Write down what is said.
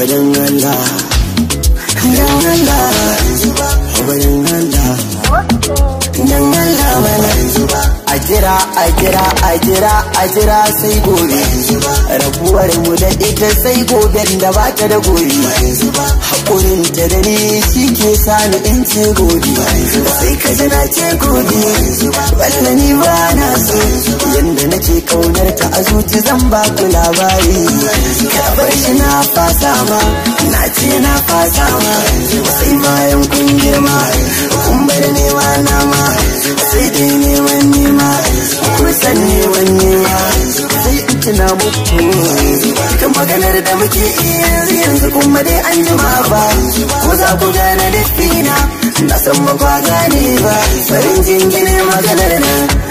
Habarin Allah Dan Allah Habarin Allah Dan Allah mana a jira a jira a jira a jira sai gobe rabuwar mu da ita sai goben da ba ta da gobe haƙurin ta da ni shi ke sani in ce gobe sai ka ji na ce gobe walla ni ba na so yanda nake kaunar ta a zuci zan ba ku labari ka bar shi na fasa ma na ce na fasa ma sai bayan kun girma kun bar nema na ma sai dai neman nema kusan neman nema sai in tuna muku cikin maganar da muke yanzu yanzu kuma dai an jima ba ko za ku gane da na san ba kwa gane ba farin jingine maganar nan